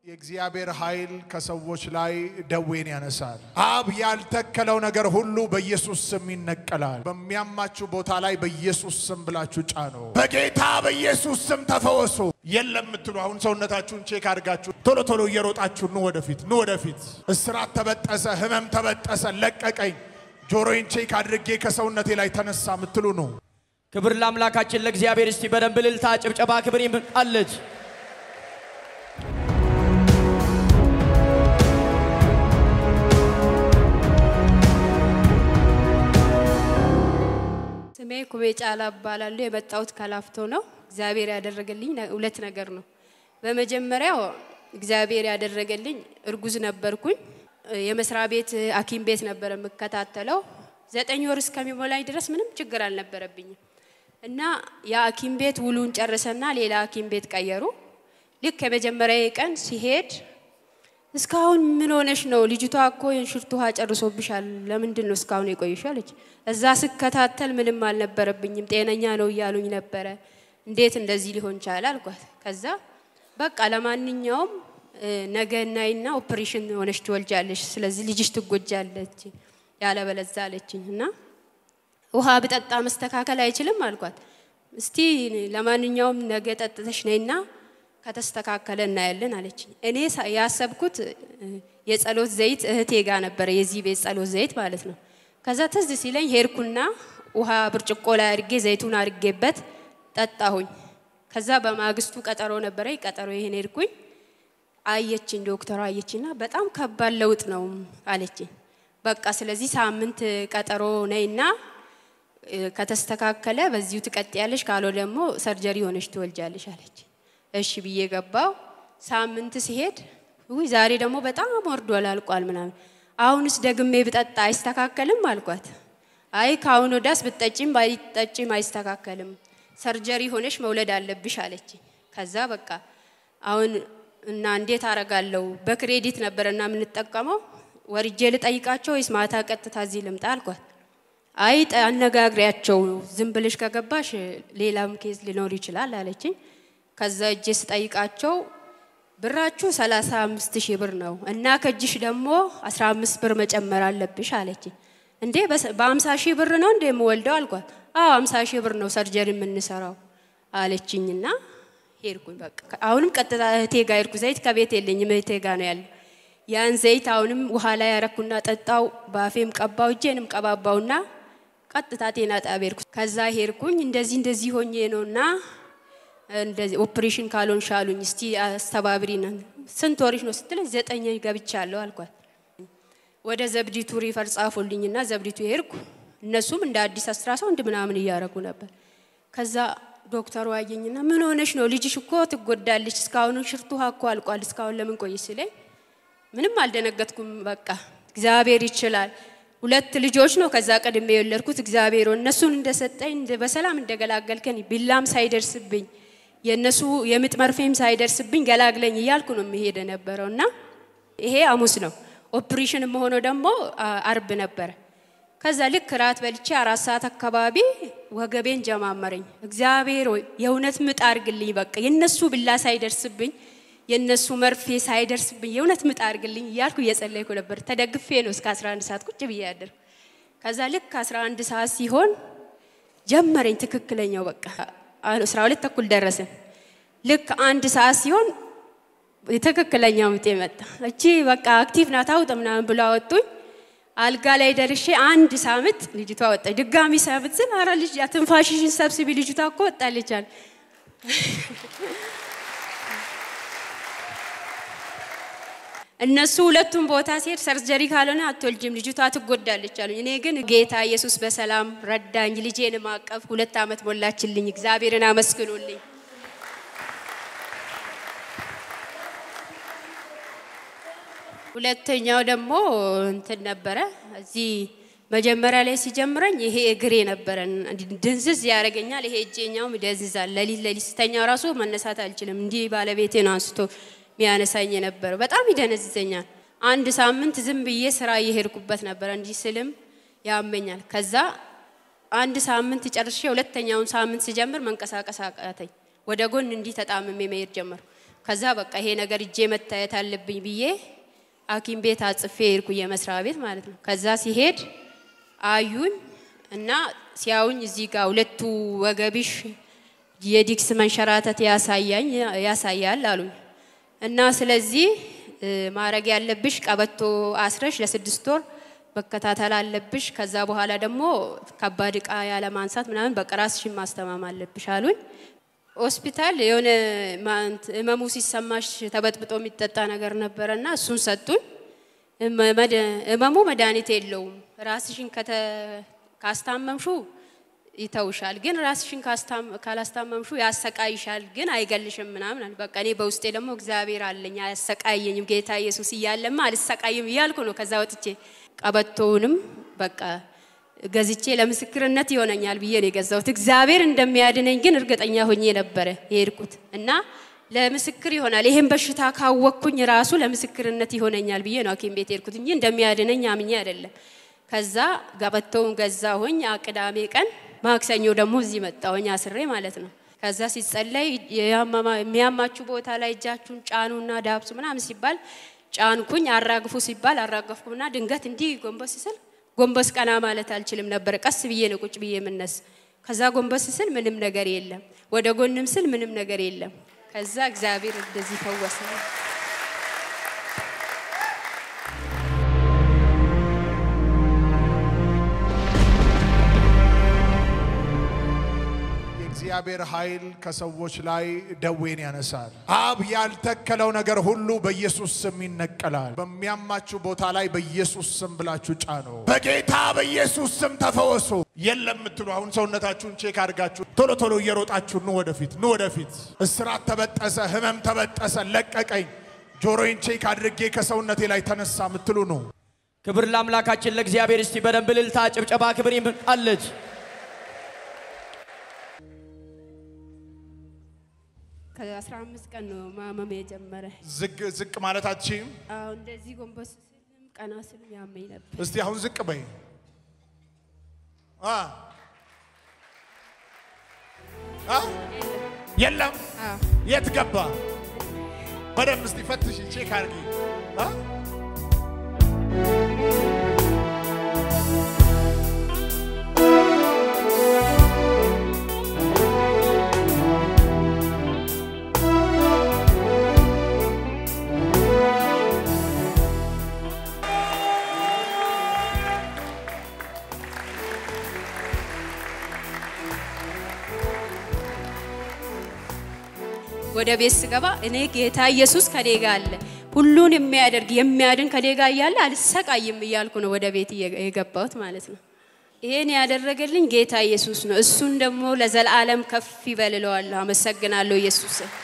የእግዚአብሔር ኃይል ከሰዎች ላይ ደዌን ያነሳል። አብ ያልተከለው ነገር ሁሉ በኢየሱስ ስም ይነቀላል። በሚያማችሁ ቦታ ላይ በኢየሱስ ስም ብላችሁ ጫኑ። በጌታ በኢየሱስ ስም ተፈወሱ። የለም የምትሉ አሁን ሰውነታችሁን ቼክ አድርጋችሁ ቶሎ ቶሎ እየሮጣችሁ ኑ ወደፊት፣ ኑ ወደፊት። እስራት ተበጠሰ፣ ህመም ተበጠሰ፣ ለቀቀኝ፣ ጆሮዬን ቼክ አድርጌ ከሰውነቴ ላይ ተነሳ የምትሉ ነው። ክብር ለአምላካችን ለእግዚአብሔር። እስቲ በደንብ እልልታ፣ ጭብጨባ፣ ክብር ይምጣለች። ስሜ ኩቤ ጫላ እባላለሁ። የመጣሁት ከላፍቶ ነው። እግዚአብሔር ያደረገልኝ ነ- ሁለት ነገር ነው። በመጀመሪያው እግዚአብሔር ያደረገልኝ እርጉዝ ነበርኩኝ። የመስሪያ ቤት ሐኪም ቤት ነበር የምከታተለው። ዘጠኝ ወር እስከሚሞላኝ ድረስ ምንም ችግር አልነበረብኝም እና የሐኪም ቤት ውሉን ጨርሰና ሌላ ሐኪም ቤት ቀየሩ። ልክ የመጀመሪያ ቀን ሲሄድ እስካሁን ምን ሆነሽ ነው? ልጅቷ እኮ የእንሽርት ውሃ ጨርሶብሻል። ለምንድን ነው እስካሁን የቆየሽው? አለች። እዛ ስከታተል ምንም አልነበረብኝም፣ ጤነኛ ነው እያሉኝ ነበረ። እንዴት እንደዚህ ሊሆን ቻለ አልኳት። ከዛ በቃ ለማንኛውም እ፣ ነገ እናይና ኦፕሬሽን ሆነሽ ትወልጃለሽ፣ ስለዚህ ልጅሽ ትጎጃለች ያለበለዛ አለችኝ እና ውሃ ብጠጣ መስተካከል አይችልም አልኳት። እስቲ ለማንኛውም ነገ ጠጥተሽ ነይና ከተስተካከለ እናያለን አለችኝ። እኔ ሳ- ያሰብኩት እ፣ የጸሎት ዘይት እህቴ ጋር ነበረ፣ የዚህ ቤት ጸሎት ዘይት ማለት ነው። ከዛ ትዝ ሲለኝ ሄድኩና ውሃ ብርጭቆ ላይ አድርጌ ዘይቱን አድርጌበት ጠጣሁኝ። ከዛ በማግስቱ ቀጠሮ ነበረ፣ ቀጠሮ ይሄን ሄድኩኝ። አየችኝ፣ ዶክተሯ አየችና በጣም ከባድ ለውጥ ነው አለችኝ። በቃ ስለዚህ ሳምንት ቀጠሮ ነይና እ፣ ከተስተካከለ በዚሁ ትቀጥያለሽ፣ ካሎ ደግሞ ሰርጀሪ ሆነሽ ትወልጃለሽ አለች። እሺ ብዬ ገባው። ሳምንት ሲሄድ ውይ ዛሬ ደግሞ በጣም ወርዷል አልቋል ምናምን፣ አሁንስ ደግሜ ብጠጣ አይስተካከልም አልኳት። አይ ከአሁን ወዳስ ብትጠጪም ባይጠጪም አይስተካከልም፣ ሰርጀሪ ሆነሽ መውለድ አለብሽ አለች። ከዛ በቃ አሁን እና እንዴት አረጋለሁ? በክሬዲት ነበረና የምንጠቀመው ወርጄ ልጠይቃቸው ወይስ ማታ ቀጥታ እዚህ ልምጣ አልኳት። አይ ጠ- አነጋግሪያቸው ዝም ብለሽ ከገባሽ ሌላም ኬዝ ሊኖር ይችላል አለችኝ። ከዛ እጄ ስጠይቃቸው ብራችሁ 35 ሺህ ብር ነው እና ከእጅሽ ደግሞ 15 ብር መጨመር አለብሽ አለችኝ። እንዴ በስ- በ50 ሺህ ብር ነው እንዴ የምወልደው አልኳት። አዎ 50 ሺህ ብር ነው ሰርጀሪ የምንሰራው አለችኝና ሄድኩኝ። በቃ አሁንም ቀጥታ እህቴ ጋር ሄድኩ። ዘይት ከቤት የለኝም እህቴ ጋር ነው ያለው። ያን ዘይት አሁንም ውሃ ላይ ያረኩና ጠጣው፣ በአፌም ቀባው፣ እጄንም ቀባባውና ቀጥታ ጤና ጣቢያ ሄድኩ። ከዛ ሄድኩኝ እንደዚህ እንደዚህ ሆኜ ነውና እንደዚህ ኦፕሬሽን ካልሆንሽ አሉኝ። እስቲ አስተባብሪን። ስንት ወርሽ ነው ስትለኝ ዘጠኝ ገብቻለሁ አልኳት። ወደ ዘብዲቱ ሪፈር ጻፉልኝና ዘብዲቱ ሄድኩ። እነሱም እንደ አዲስ አስራ ሰው ምናምን እያረጉ ነበር። ከዛ ዶክተሩ አየኝና ምን ሆነሽ ነው? ልጅሽ እኮ ትጎዳለች። እስካሁን ሽርቱ ውሃ እኮ አልቋል። እስካሁን ለምን ቆይ ሲለኝ ምንም አልደነገጥኩም። በቃ እግዚአብሔር ይችላል። ሁለት ልጆች ነው ከዛ ቀድሜ የወለድኩት። እግዚአብሔር ሆይ እነሱን እንደሰጠኝ እንደ- በሰላም እንደገላገልከኝ ቢላም ሳይደርስብኝ የእነሱ የምጥ መርፌም ሳይደርስብኝ ገላግለኝ እያልኩ ነው የሚሄድ የነበረው እና ይሄ ሐሙስ ነው። ኦፕሬሽን መሆነው ደግሞ አ- አርብ ነበረ። ከዛ ልክ ራት በልቼ አራት ሰዓት አካባቢ ወገቤን ጀማመረኝ። እግዚአብሔር ሆይ የእውነት ምጥ አርግልኝ፣ በቃ የነሱ ብላ ሳይደርስብኝ የነሱ መርፌ ሳይደርስብኝ የእውነት ምጥ አርግልኝ እያልኩ እየጸለይኩ ነበር። ተደግፌ ነው እስከ 11 ሰዓት ቁጭ ብዬ ያደርኩ። ከዛ ልክ 11 ሰዓት ሲሆን ጀመረኝ ትክክለኛው በቃ 12 ተኩል ደረስን። ልክ አንድ ሰዓት ሲሆን ትክክለኛው ምጤ መጣ። እቺ በቃ አክቲቭ ናት አውጥ ምናምን ብሎ አወጡኝ። አልጋ ላይ ደርሼ አንድ ሳምንት ልጅቷ ወጣች። ድጋሚ ሳምንት ስል አረ ልጅ ትንፋሽሽን ሰብስቢ ልጅቷ እኮ ወጣለች አለ። እነሱ ሁለቱም ቦታ ሲሄድ ሰርጀሪ ካልሆነ አትወልጅም ልጅቷ ትጎዳለች አሉኝ። እኔ ግን ጌታ ኢየሱስ በሰላም ረዳኝ። ልጄን ማቀፍ ሁለት ዓመት ሞላችልኝ። እግዚአብሔርን አመስግኑልኝ። ሁለተኛው ደግሞ እንትን ነበረ። እዚህ መጀመሪያ ላይ ሲጀምረኝ ይሄ እግሬ ነበረ ድንዝዝ ያደርገኛል። ይሄ እጄኛውም ይደንዝዛል። ለሊት ለሊት ስተኛ ራሱ መነሳት አልችልም። እንዲህ ባለቤቴ ነው አንስቶ የሚያነሳኝ የነበረው። በጣም ይደነዝዘኛል። አንድ ሳምንት ዝም ብዬ ስራ እየሄድኩበት ነበረ። እንዲህ ስልም ያመኛል። ከዛ አንድ ሳምንት ጨርሼ ሁለተኛውን ሳምንት ስጀምር መንቀሳቀስ አቃተኝ። ወደ ጎን እንዲህ ተጣምሜ መሄድ ጀመርኩ። ከዛ በቃ ይሄ ነገር እጄ መታየት አለብኝ ብዬ ሐኪም ቤት አጽፌ ሄድኩ፣ የመስሪያ ቤት ማለት ነው። ከዛ ሲሄድ አዩኝ እና ሲያዩኝ እዚህ ጋር ሁለቱ ወገብሽ የዲክስ መንሸራተት ያሳያኝ ያሳያል አሉኝ እና ስለዚህ እ፣ ማድረግ ያለብሽ ቀበቶ አስረሽ ለስድስት ወር መከታተል አለብሽ። ከዛ በኋላ ደግሞ ከባድ እቃ ያለ ማንሳት ምናምን በቃ ራስሽን ማስተማም አለብሽ አሉኝ። ሆስፒታል የሆነ ማንት- ህመሙ ሲሰማሽ ተበጥብጦ የሚጠጣ ነገር ነበረ እና እሱን ሰጡኝ። ህመ- መድ- ህመሙ መድኃኒት የለውም። ራስሽን ከተ- ካስታመምሹ ይተውሻል፣ ግን ራስሽን ካስታም- ካላስታመምሹ ያሰቃይሻል፣ ግን አይገልሽም ምናምን አለ። በቃ እኔ በውስጤ ደግሞ እግዚአብሔር አለኝ አያሰቃየኝም፣ ጌታ ኢየሱስ እያለማ አልሰቃይም እያልኩ ነው። ከዛ ወጥቼ ቀበቶውንም በቃ ገዝቼ ለምስክርነት ይሆነኛል ብዬ ነው የገዛሁት። እግዚአብሔር እንደሚያድነኝ ግን እርግጠኛ ሆኜ ነበረ የሄድኩት እና ለምስክር ይሆናል ይሄን በሽታ ካወቅኩኝ ራሱ ለምስክርነት ይሆነኛል ብዬ ነው ሐኪም ቤት የሄድኩት እንጂ እንደሚያድነኝ አምኜ አይደለም። ከዛ ቀበቶውን ገዛሁኝ። ቅዳሜ ቀን ማክሰኞ ደግሞ እዚህ መጣሁኝ አስሬ ማለት ነው። ከዛ ሲጸለይ ያመማ- የሚያማችሁ ቦታ ላይ እጃችሁን ጫኑና ዳብሱ ምናምን ሲባል ጫንኩኝ። አራግፉ ሲባል አራገፍኩና ድንገት እንዲህ ጎንበስ ስል ጎንበስ ቀና ማለት አልችልም ነበር። ቀስ ብዬ ነው ቁጭ ብዬ የምነስ። ከዛ ጎንበስ ስል ምንም ነገር የለም፣ ወደ ጎንም ስል ምንም ነገር የለም። ከዛ እግዚአብሔር እንደዚህ ፈወሰ። የእግዚአብሔር ኃይል ከሰዎች ላይ ደዌን ያነሳል። አብ ያልተከለው ነገር ሁሉ በኢየሱስ ስም ይነቀላል። በሚያማችሁ ቦታ ላይ በኢየሱስ ስም ብላችሁ ጫኑ። በጌታ በኢየሱስ ስም ተፈወሱ። የለም የምትሉ አሁን ሰውነታችሁን ቼክ አድርጋችሁ ቶሎ ቶሎ እየሮጣችሁ ኑ ወደፊት፣ ኑ ወደፊት። እስራት ተበጠሰ፣ ህመም ተበጠሰ፣ ለቀቀኝ፣ ጆሮዬን ቼክ አድርጌ ከሰውነቴ ላይ ተነሳ የምትሉ ኑ። ክብር ለአምላካችን ለእግዚአብሔር። እስቲ በደንብ እልልታ፣ ጭብጨባ፣ ክብር ይምጣለች። ከአስራ አምስት ቀን ነው ማመም የጀመረ። ዝቅ ዝቅ ማለታችም አዎ እንደዚህ ጎንበስ ስልም ቀና ስልም ያመኝ ነበር። እስቲ አሁን ዝቅ በይ። አ አ የለም አዎ የት ገባ? በደንብ እስቲ ፈትሽ ቼክ አድርጊ። አ ወደ ቤት ስገባ እኔ ጌታ ኢየሱስ ከኔ ጋር አለ፣ ሁሉን የሚያደርግ የሚያድን ከኔ ጋር እያለ አልሰቃይም እያልኩ ነው ወደ ቤት እየ- የገባሁት ማለት ነው። ይሄን ያደረገልኝ ጌታ ኢየሱስ ነው። እሱን ደግሞ ለዘላለም ከፍ ይበልለዋለሁ። አመሰግናለሁ ኢየሱስ